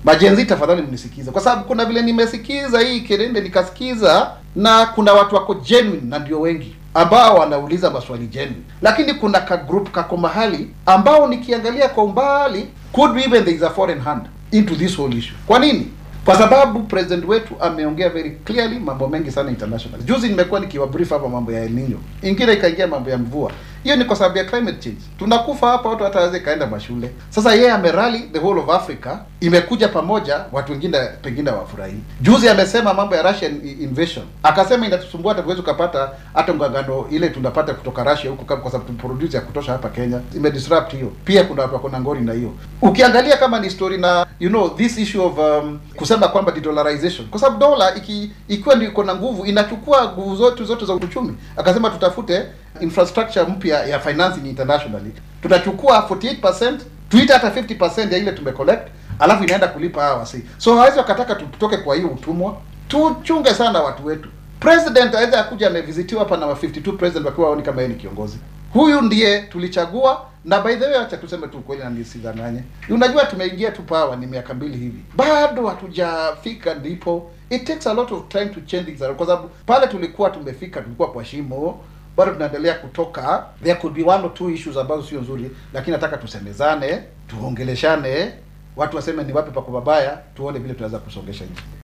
Majenzi, tafadhali mnisikize, kwa sababu kuna vile nimesikiza hii kelele nikasikiza, na kuna watu wako genuine na ndio wengi ambao wanauliza maswali genuine, lakini kuna ka group kako mahali ambao nikiangalia kwa umbali, could be even there is a foreign hand into this whole issue. Kwa nini? Kwa sababu president wetu ameongea very clearly mambo mengi sana international. Juzi nimekuwa nikiwabrief hapa mambo ya El Nino, ingine ikaingia mambo ya mvua. Hiyo ni kwa sababu ya climate change. Tunakufa hapa, watu hata hawezi kaenda mashule. Sasa yeye amerally the whole of Africa, imekuja pamoja, watu wengine pengine wafurahi. Juzi amesema mambo ya Russian i- invasion, akasema inatusumbua, hata tuwezi ukapata hata ngangano ile tunapata kutoka Russia huku, kama kwa sababu tuproduce ya kutosha hapa Kenya, imedisrupt hiyo. Pia kuna watu wako na ngori na hiyo. Ukiangalia kama ni story na you know this issue of um, kusema kwamba de-dollarization, kwa sababu dola iki, ikiwa ndio iko na nguvu inachukua nguvu zote zote za uchumi. Akasema tutafute infrastructure mpya ya financing internationally, tutachukua 48% tuite hata 50% ya ile tumecollect, alafu inaenda kulipa hawa wasi. So hawezi wakataka tutoke kwa hiyo utumwa. Tuchunge sana watu wetu. President aweza akuja amevizitiwa hapa na wa 52 president wakiwa waoni kama yeye ni kiongozi. Huyu ndiye tulichagua na by the way, acha tuseme tu kweli na nisidanganye. Unajua tumeingia tu power ni miaka mbili hivi, bado hatujafika ndipo. It takes a lot of time to change things around, kwa sababu pale tulikuwa tumefika, tulikuwa kwa shimo, bado tunaendelea kutoka. There could be one or two issues ambazo sio nzuri, lakini nataka tusemezane, tuongeleshane, watu waseme ni wapi pako babaya, tuone vile tunaweza kusongesha nchi.